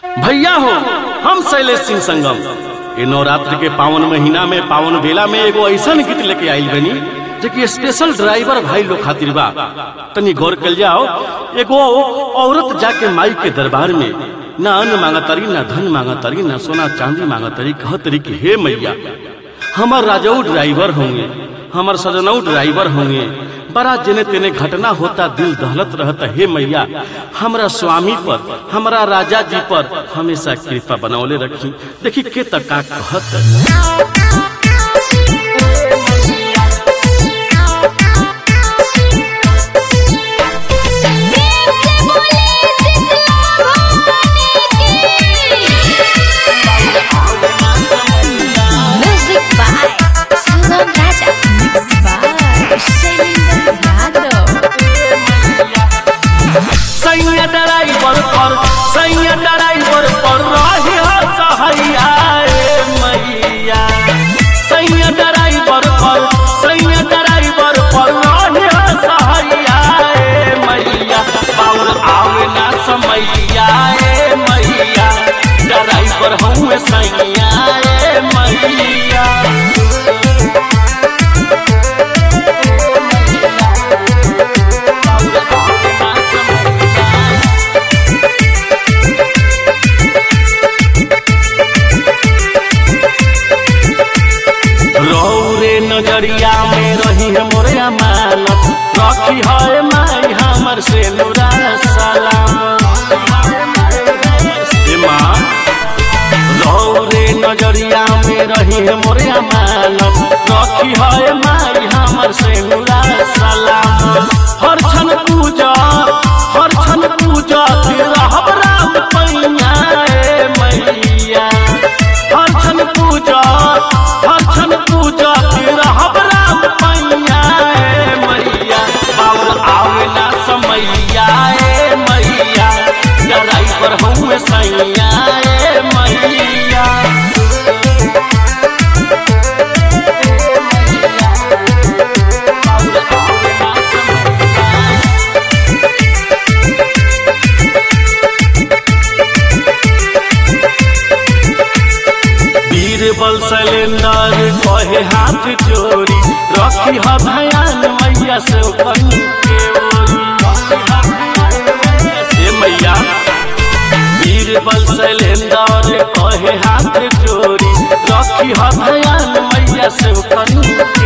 भैया हो हम शैलेश सिंह संगम ये नवरात्र के पावन महीना में पावन बेला में एगो ऐसा गीत लेके आइल बनी जो कि स्पेशल ड्राइवर भाई लोग खातिर बा तनी गौर कर जाओ एगो औरत जाके माई के दरबार में ना अन्न मांगतरी ना धन मांगतरी ना सोना चांदी मांगतरी कहतरी कि हे मैया हमार राजाऊ ड्राइवर होंगे हमार सजनऊ ड्राइवर होंगे बड़ा जने तेने घटना होता दिल दहलत रहता हे मैया हमरा स्वामी पर हमरा राजा जी पर हमेशा कृपा बनौले रखी देखी के तका कहत Music by Sugam Raja. Mixed by Shailendra Yadav. सैया ड्राइवर पर सैया ड्राइवर पर रही सहैया रे मैया सैया ड्राइवर पर सैया ड्राइवर पर रही सहैया रे मैया और आवे ना समैया रे मैया ड्राइवर हूँ सैया रे मैया रौरे नजरिया में रही है मोरे अमानत रखी है माई हमर से नुरा सलाम ए माँ रौरे नजरिया में रही है मोरे अमानत रखी है माई हमर से नुरा सलाम हर क्षण पूजा हर क्षण पूजा रहब राम पैया ए मैया हर क्षण पूजा हर क्षण पूजा रहब राम पैया ए मैया बाबू आवे ना समैया ए मैया ड्राइवर हूँ सैया ए मैया बीरबल सिलेंडर कहे हाथ जोड़ी रखी ह भयान मैया से कन के ओरी से मैया बीरबल सिलेंडर कहे हाथ जोड़ी रखी ह भयान मैया से कन